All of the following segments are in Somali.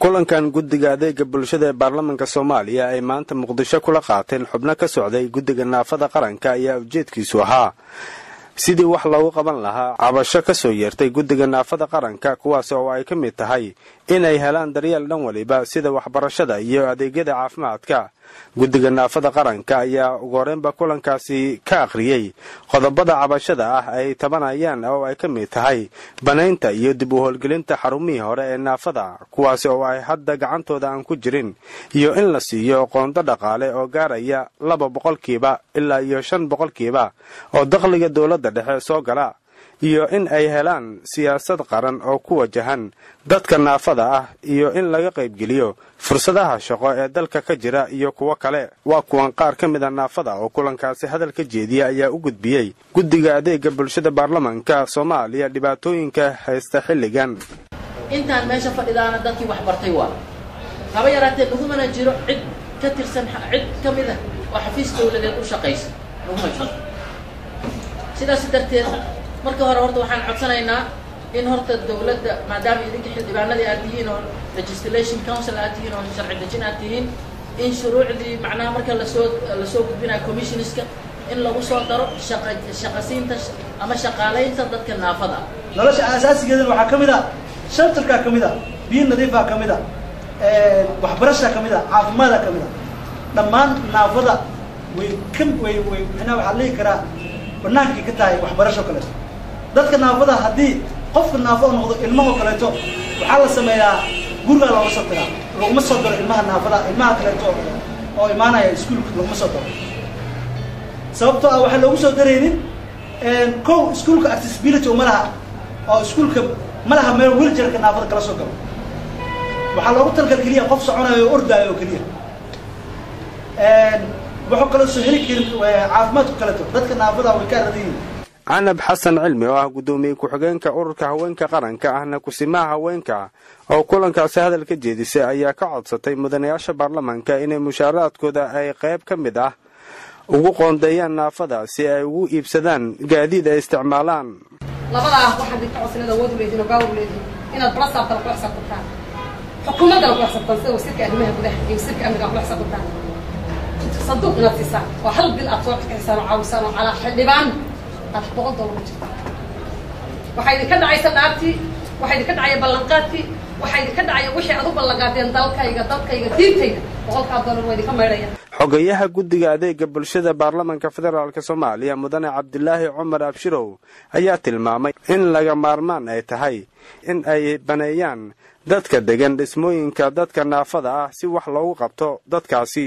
kulankan guddiga adeega bulshada ee baarlamanka soomaaliya ay maanta muqdisho kula qaateen xubno ka socday guddiga naafada qaranka ayaa ujeedkiisu ahaa sidii wax loogu qaban lahaa cabasho ka soo yeertay guddiga naafada qaranka kuwaas oo ay ka mid tahay inay helaan daryeel dhan waliba sida waxbarashada iyo adeegyada caafimaadka guddiga naafada qaranka ayaa ugu horreynba kulankaasi ka akhriyey qodobada cabashada ah ay tabanayaan oo ay ka mid tahay banaynta iyo dib u howlgelinta xarumihii hore ee naafada kuwaasi oo ay hadda gacantooda aan ku jirin iyo in la siiyo qoonto dhaqaale oo gaaraya laba boqolkiiba ilaa iyo shan boqolkiiba oo dakhliga dowladda dhexe soo gala iyo in ay helaan siyaasad qaran oo ku wajahan dadka naafada ah iyo in laga qaybgeliyo fursadaha shaqo ee dalka ka jira iyo kuwo kale waa kuwan qaar ka mid a naafada oo kulankaasi hadal ka jeediya ayaa u gudbiyey guddiga adeega bulshada baarlamanka soomaaliya dhibaatooyinka haysta xilligan intaan meesha fadhidaana dadkii wax bartay waa haba yaraatee lagumana jiro cid ka tirsan cid ka mid ah oo xafiis dawladeed u shaqaysa laguma jiro sidaas darteed marka hore horta waxaan codsanaynaa in horta dawladda maadaama idinka xildhibaanadii aad tihiin oo legislation council aad tihiin oo sharci dejin aad tihiin in shuruucdii macnaha marka lasoo lasoo gudbinayo commissioneska in lagu soo daro shaqa shaqasiinta ama shaqaalaynta dadka naafada ah nolosha aasaasigeedana waxaa ka mid a shelterkaa ka mid a biyo nadiifaa ka mid a waxbarashaa ka mid a caafimaada ka mid a dhammaan naafada way ka way way manaa waxaa lihi karaa banaankay ka tahay waxbarasho kaleeto dadka naafada haddii qofka naafo o noqdo ilmahoo kaleeto waxaa la sameeyaa gurigaa looga soo diraa laguma soo daro ilmaha naafada ilmaha kaleeto oo imaanaya iskuolka laguma soo daro sababtoo ah waxaa loogu soo daraynin kow iskuolka accessibility uma laha oo iskuolka ma laha meel wiljarka naafada kala soo galo waxaa loogu talgal keliya qof soconayo o ordaayo oo keliya waxuu kaloo soo heli karin caafimaadku kaleeto dadka naafada way ka aradayihin canab xasan cilmi oo ah guddoomiye ku-xigeenka ururka haweenka qaranka ahna kusimaha haweenka oo kulankaasi hadal ka jeedisay ayaa ka codsatay mudanayaasha baarlamanka inay mushaaraadkooda ay qayb ka mid ah ugu qoondeeyaan naafada si ay ugu iibsadaan gaadiid ay isticmaalaan labadaa waxaan idinka codsan inaad awood uleedihin oo gaawar uleedihin inaad balasaabtana ku xisaabtantaan xukuumaddana ku xisaabtaan sida wasiirka arrimaha gudaha iyo wasiirka amniga ku xisaabtantaan sanduuq inaad siisaan oo hal bil aad soo xisaan oo caawisaan oo calaa xildhibaan aad boqol dollar ku jirta waxaa idinka dhacaysa dhaartii waxaa idinka dhacaya ballanqaadkii waxaa idinka dhacaya wixii aad u ballanqaadeen dalkayga dalkayga diintayda boqolkaa dollar waa idinka maydhaya xogayaha guddiga adeega bulshada baarlamanka federaalk soomaaliya mudane cabdilaahi cumar abshirow ayaa tilmaamay in laga maarmaan ay tahay in ay baneeyaan dadka degan dhismooyinka dadka naafada ah si wax loogu qabto dadkaasi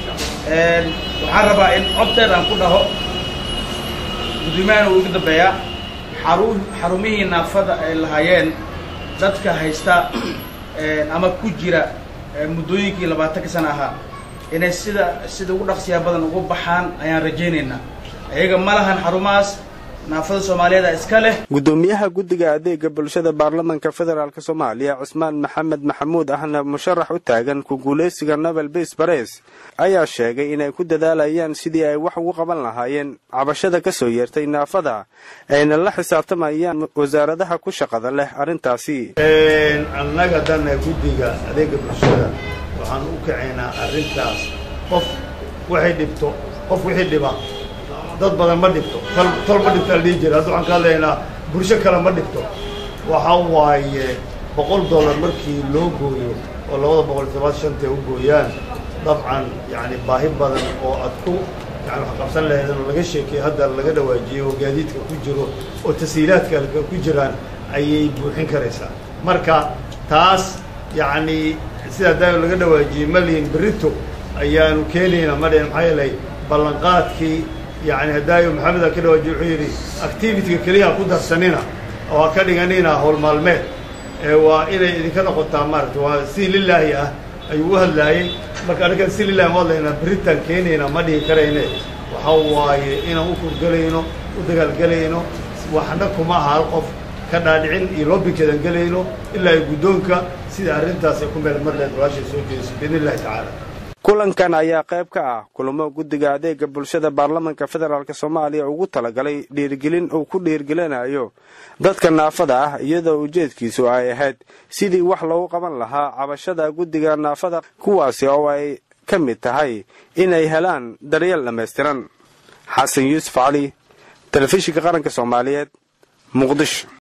waxaan rabaa in coddeed aan ku dhaho guddoomiyahana uu iga dambeeyaa xaru xarumihii naafada ay lahaayeen dadka haysta ama ku jira muddooyinkii labaatanka sana ahaa inay sida sida ugu dhaqsiyaa badan ugu baxaan ayaan rajaynaynaa iyaga ma lahan xarumahaas naafada soomaaliyeeda iska leh guddoomiyaha guddiga adeega bulshada baarlamanka federaalk soomaaliya cusmaan maxamed maxamuud ahna musharax u taagan ku guulaysiga nobel bas bares ayaa sheegay inay ku dadaalayaan sidii ay wax ugu qaban lahaayeen cabashada ka soo yeertay naafada ayna la xisaabtamayaan wasaaradaha ku shaqada leh arrintaasi annaga dana guddiga adeega bulshada waxaan u kacaynaa arrintaas qof waxay dhibto qof wixii dhiba dad badan ma dhibto tol tol ma dhibto la dhihi jira hadda waxaan ka hadlaynaa bulsho kale ma dhibto waxa waaye boqol dollar markii loo gooyo oo labada boqol iyo toban shantay u gooyaan dabcan yacni baahi badan oo aad ku yani wax qabsan lahaydeen oo laga sheekeeyo hadda laga dhawaajiyey oo gaadiidka ku jiro oo tasiilaadka ku jiraan ayay buuxin karaysaa marka taas yacni sidaa daayo laga dhawaajiyey malihin berito ayaanu keenaynaa ma dhihin maxaa yeelay ballanqaadkii yani haddaayo maxameda ka dhawaajiye wuxuu yidhi activityga keliya ha ku darsanina oo ha ka dhiganina howl maalmeed waa inay idinka noqotaa maarata waa si lilaahi ah ayuu u hadlaayey marka anagan si lilahi ma hadlaynaa beritaan keenayna ma dhihi karayne waxa waaye inaan u kurgelayno u dagaalgelayno waxna kuma aha hal qof ka dhaadhicin iyo loobinkeedan gelayno ilaa ay guddoonka sida arrintaas ay ku meel mar leed walaashay soo jeediso biidn illahi tacaala kulankan ayaa qayb ka ah kulamo guddiga adeega bulshada baarlamanka federaalk soomaaliya ugu talagalay dhiirgelin uu ku dhiirgelinayo dadka naafada ah iyadoo ujeedkiisu ay ahayd sidii wax loogu qaban lahaa cabashada guddiga naafada kuwaasi oo ay ka mid tahay inay helaan daryeel dhammaystiran xasan yuusuf cali telefishinka qaranka soomaaliyeed muqdisho